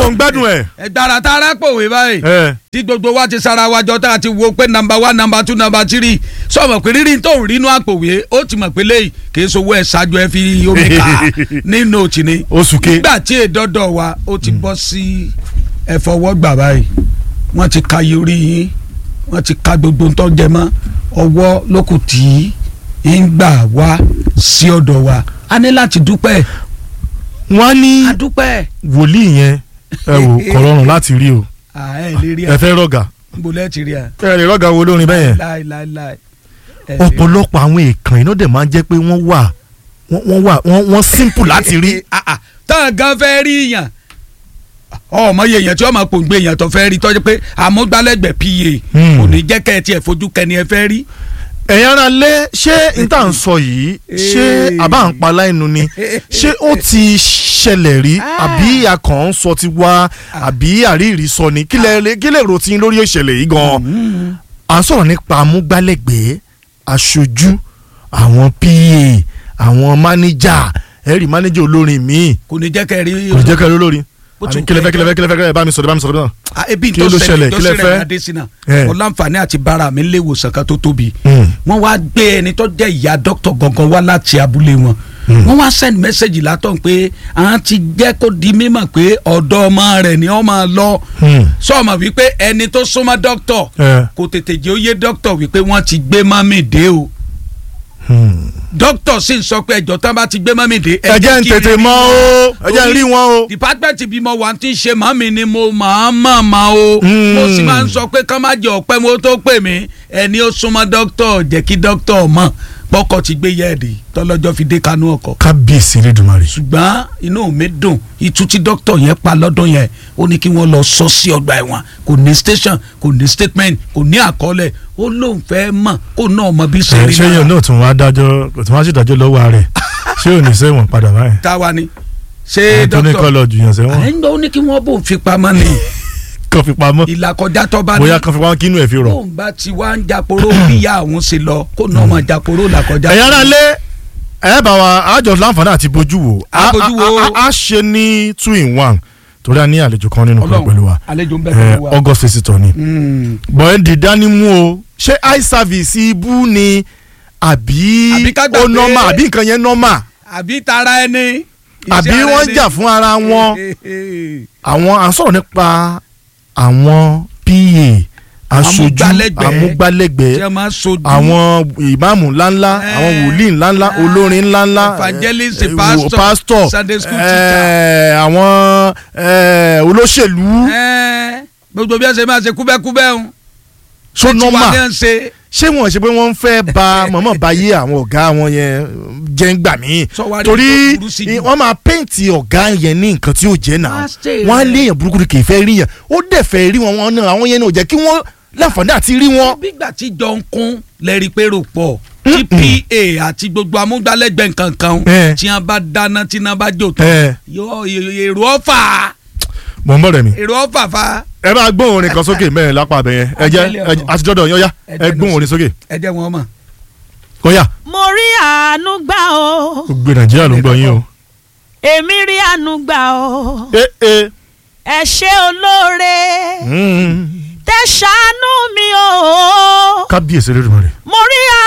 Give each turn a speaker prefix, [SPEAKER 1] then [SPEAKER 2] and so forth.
[SPEAKER 1] ń gbádùn ẹ̀.
[SPEAKER 2] ẹgbàrá tá a rà pòwe báyìí
[SPEAKER 1] ẹ
[SPEAKER 2] tí gbogbo wa ti sara wa jọ tá a ti wo pé nàmbà wá nàmbà tú nàmbà tírì sọmọ pé rírì tó ń rínú àpòwé ó ti mọ̀ pé léyìí kì í sowó ẹ̀ ṣáájú ẹ fi omi kà á nínú òtí ni
[SPEAKER 1] oṣù ke.
[SPEAKER 2] nígbà tí èdọ́dọ̀ wa ó ti bọ́ sí ẹ̀fọwọ́gbà báyìí wọ́n ti ka yorí yín wọ́n ti ka gbogbo ń tọ́jẹ mọ́ ọwọ́ lókù tí ń gbà wá sí ọ̀dọ̀ wa a ní láti dúpẹ́
[SPEAKER 1] wọ́n ní
[SPEAKER 2] a dúpẹ́
[SPEAKER 1] wòlíì yẹn ẹ wò kò rọrùn láti rí o
[SPEAKER 2] à ẹ lè rí
[SPEAKER 1] ẹ
[SPEAKER 2] a
[SPEAKER 1] fẹ́ rọ̀gà
[SPEAKER 2] níbo lẹ́ẹ̀ ti rí a
[SPEAKER 1] ẹ lè rọ̀gà wo lórin bẹ́yẹn.
[SPEAKER 2] láìláìláì ẹ lè rí.
[SPEAKER 1] ọ̀pọ̀lọpọ̀ àwọn èèkàn iná dẹ̀ máa ń jẹ́ pé wọ́n wà wọ́n wọ́n wà wọ́n wọ́n simple láti rí.
[SPEAKER 2] Ah, ah, tán gan fẹ́ rí yàn ọmọ yẹ yẹn tí ọmọ pòǹgbẹ yẹn tó fẹ́ rí tọ́jú pé àmúgbálẹ́gbẹ̀ẹ́ pa
[SPEAKER 1] Hmm.
[SPEAKER 2] kò ní jẹ́ kẹ́ ẹ tiẹ̀ fojú kẹ́ni ẹ fẹ́ rí.
[SPEAKER 1] ẹ̀yin ara lé ṣé n tà ń sọ yìí ṣé
[SPEAKER 2] Eh.
[SPEAKER 1] àbá ń pa láìnu ni ṣé ó ti ṣẹlẹ̀ rí
[SPEAKER 2] Ah.
[SPEAKER 1] àbí akàn ń sọ ti wá àbí àríyìí sọ ni kí lè kí lè rò tí ń lórí ìṣẹ̀lẹ̀ yìí gan-an à ń sọ̀rọ̀ nípa amúgbálẹ́gbẹ̀ẹ́ aṣojú àwọn pa àwọn mánéjà ẹ̀rí mánéjà olórin míì
[SPEAKER 2] kò ní jẹ́ kẹ́ ẹ rí.
[SPEAKER 1] kò ní jẹ́ kẹ́ ẹ lórí
[SPEAKER 2] Bó
[SPEAKER 1] àní
[SPEAKER 2] tún
[SPEAKER 1] kílẹ̀ fẹ́
[SPEAKER 2] kẹ́-
[SPEAKER 1] kílẹ̀ fẹ́ kílẹ̀ fẹ́ kílẹ̀ bá mi sọ̀rọ̀ bá mi sọ̀rọ̀ náà.
[SPEAKER 2] Ah, ebi
[SPEAKER 1] Kí
[SPEAKER 2] tó
[SPEAKER 1] ló
[SPEAKER 2] ṣẹlẹ̀
[SPEAKER 1] ṣẹlẹ̀?
[SPEAKER 2] tó
[SPEAKER 1] Kí lẹ
[SPEAKER 2] ṣẹlẹ̀
[SPEAKER 1] fẹ́?
[SPEAKER 2] adésínà
[SPEAKER 1] Eh.
[SPEAKER 2] mo láǹfààní àti bára mi lé ìwòsàn kan tó tóbi
[SPEAKER 1] Mm.
[SPEAKER 2] wọ́n wá gbé ẹni tó jẹ́ ìyá dókítà gangan wá láti abúlé wọn wọ́n wá send message látọ̀ pé àwọn ti jẹ́ kó di mímọ̀ pé ọ̀dọ́ ọmọ rẹ̀ ni wọ́n máa lọ
[SPEAKER 1] Hmm.
[SPEAKER 2] sọ́ọ̀mọ̀ wípé ẹni tó súnmọ́ dókítà
[SPEAKER 1] Eh.
[SPEAKER 2] kò tètè jẹ́ ó yé dókítà wípé wọ́n ti gbé mọ́mì dé o
[SPEAKER 1] Hmm.
[SPEAKER 2] dókítà sì ń sọ pé ẹjọ́ tán bá ti gbé mọ́mì dé
[SPEAKER 1] ẹ jẹ́ ń
[SPEAKER 2] kí n
[SPEAKER 1] tètè
[SPEAKER 2] rí
[SPEAKER 1] mọ̀ o ẹ jẹ́ ń rí wọn o.
[SPEAKER 2] department bímọ wà tí ń ṣe màmí ni mo máa mọ̀ máa o
[SPEAKER 1] Mm.
[SPEAKER 2] mo sì máa ń sọ pé kán má jẹ ọ̀pẹ́ mo tó pè mí ẹni ó súnmọ́ dókítà jẹ́ kí dókítà mọ̀ pọ́kọ̀ ti gbé yẹ́ẹ̀dì tọ́lọ́jọ́ fi dé kanú ọkọ̀
[SPEAKER 1] kábíyèsí Elédùmarè.
[SPEAKER 2] ṣùgbọ́n inú mi dùn itú tí dókítà yẹn pa lọ́dún yẹn ó ní kí wọ́n lọ sọ sí ọgbà ẹ̀wọ̀n kò ní station kò ní statement kò ní àkọọ́lẹ̀ ó lóun fẹ́ mọ̀ kó náà mọ bí
[SPEAKER 1] ẹ
[SPEAKER 2] sẹ́rí
[SPEAKER 1] ṣé yẹn náà tún wá dájọ́ tún wá ṣèdájọ́ lọ́wọ́ rẹ̀ ṣé ò ní sẹ́wọ̀n padà báyìí.
[SPEAKER 2] táwa ni ṣé
[SPEAKER 1] ẹ tó ní kọ́
[SPEAKER 2] dókítà
[SPEAKER 1] lọ jùyàn sẹ́wọ̀n
[SPEAKER 2] ẹ̀ ń gbọ́ ó ní kí wọ́n bò fi pamọ́ ni
[SPEAKER 1] kan fi pamọ́
[SPEAKER 2] ìlàkọjá tó bá ní
[SPEAKER 1] bóyá kan fi pamọ́ kínú ẹ̀ fi rọ̀.
[SPEAKER 2] tóun bá ti wá ń japoro bíyà àwọn ṣe lọ kó náà máa japoro làkọjá.
[SPEAKER 1] ẹ̀yin ará lé ẹ bá wa àjọ láǹfààní àti bójú wo
[SPEAKER 2] A bójú wo.
[SPEAKER 1] a- a- a ṣe ní two in one torí a ní àlejò kan nínú kan
[SPEAKER 2] Ọlọ́run,
[SPEAKER 1] pẹ̀lú wa
[SPEAKER 2] àlejò ń bẹ
[SPEAKER 1] ẹ,
[SPEAKER 2] pẹ̀lú wa.
[SPEAKER 1] August visitor ni
[SPEAKER 2] Mm.
[SPEAKER 1] bọ́ẹ̀ di dánimú o ṣé eye service ibú ni àbí
[SPEAKER 2] Àbí ká gbà
[SPEAKER 1] ó
[SPEAKER 2] pé-
[SPEAKER 1] nọ́mà àbí nǹkan yẹn nọ́mà
[SPEAKER 2] àbí tara ẹni.
[SPEAKER 1] àbí wọ́n ń jà fún ara wọn àwọn à ń sọ̀rọ̀ nípa àwọn pa aṣojú
[SPEAKER 2] Amúgbálẹ́gbẹ̀ẹ́. tí
[SPEAKER 1] amúgbálẹ́gbẹ̀ẹ́
[SPEAKER 2] a máa sojú.
[SPEAKER 1] àwọn ìmáàmù ńláńlá
[SPEAKER 2] Eh.
[SPEAKER 1] àwọn wòlíì ńláńlá
[SPEAKER 2] Eh.
[SPEAKER 1] olórin ńláńlá
[SPEAKER 2] Evangelist,
[SPEAKER 1] eh,
[SPEAKER 2] pastor,
[SPEAKER 1] wo- pastor
[SPEAKER 2] Sunday school
[SPEAKER 1] eh, àwọn eh, olóṣèlú
[SPEAKER 2] Ẹ́ẹ́, gbogbo bí wọ́n ṣe máa ṣe kúbẹ́kúbẹ́ ń.
[SPEAKER 1] so
[SPEAKER 2] tiwa
[SPEAKER 1] normal
[SPEAKER 2] ní à ń ṣe.
[SPEAKER 1] ṣé wọn ṣe pé wọ́n ń fẹ́ ba mọ̀mọ́ ba yé àwọn ọ̀gá wọn yẹn jẹ́ ń gbà mí
[SPEAKER 2] Sọ wá rí
[SPEAKER 1] torí
[SPEAKER 2] tó burú sí jù.
[SPEAKER 1] wọ́n máa pẹ́ǹtì ọ̀gá yẹn ní nǹkan tí yóò jẹ́ náà
[SPEAKER 2] Wá stay
[SPEAKER 1] wọ́n á
[SPEAKER 2] rẹ̀.
[SPEAKER 1] léèyàn burúkú kì í fẹ́ rí yàn ó dẹ̀ fẹ́ rí wọn wọn náà àwọn yẹn náà ò jẹ́ kí wọ́n láǹfààní àti rí wọn.
[SPEAKER 2] bígbà tí jọ ń kún lẹ́rìí pé rò pọ̀ tí pa àti gbogbo amúgbálẹ́gbẹ̀ẹ́ nǹkan kan
[SPEAKER 1] Eh.
[SPEAKER 2] tí wọ́n bá dáná tí wọ́n bá jò tán
[SPEAKER 1] Eh.
[SPEAKER 2] yóò èrò ọ̀fà
[SPEAKER 1] mọ̀ ń bọ̀ rẹ̀ mi.
[SPEAKER 2] èrò ọ̀fà fa
[SPEAKER 1] ẹ máa gbóhùn orin kan sókè mẹ́rin lápá abẹ yẹn ẹ jẹ́
[SPEAKER 2] Àjẹlẹ̀ ọ̀tọ̀.
[SPEAKER 1] àti dọ́dọ̀ yín ó yá
[SPEAKER 2] Ẹ
[SPEAKER 1] ẹ
[SPEAKER 2] jẹ́
[SPEAKER 1] gbóhùn
[SPEAKER 2] lọ
[SPEAKER 1] orin sókè
[SPEAKER 2] ẹ jẹ́ wọn mọ̀.
[SPEAKER 1] ó yá
[SPEAKER 3] mo rí àánú gbà o
[SPEAKER 1] gbogbo nàìjíríà ló ń gbọ́ yín o.
[SPEAKER 3] èmi rí àánú gbà o
[SPEAKER 1] ẹ ẹ
[SPEAKER 3] ẹ ṣé olóore
[SPEAKER 1] mm,
[SPEAKER 3] tẹ ṣàánú mi o
[SPEAKER 1] kábíyèsí Elédùmarè.
[SPEAKER 3] mo rí